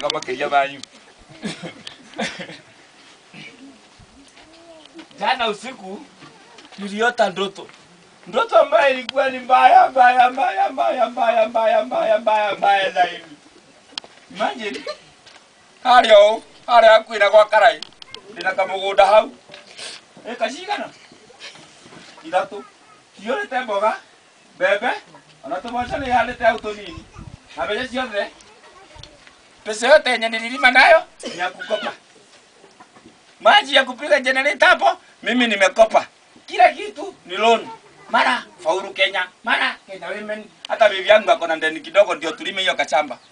wega makiria manyu jana usiku niliota ndoto ndoto ambayo ilikuwa ni mbaya mbaya mbaya mbaya mbaya mbaya mbaya mbaya mbaya zaidi imagine harĩa ũũ harĩa hakuhĩ na gwa karai ndĩna kamũgũnda hau ĩka cigana ithatũ ciũrĩte mboga mbembe ona tũboco nĩ ihandĩte hau tũnini na mbeca ciothe pesa yote yenye nililima nayo ni ya kukopa maji ya kupiga generator hapo mimi nimekopa kila kitu ni loan mara faulu Kenya mara Kenya women hata bibi yangu ako na ndeni kidogo ndio tulime hiyo kachamba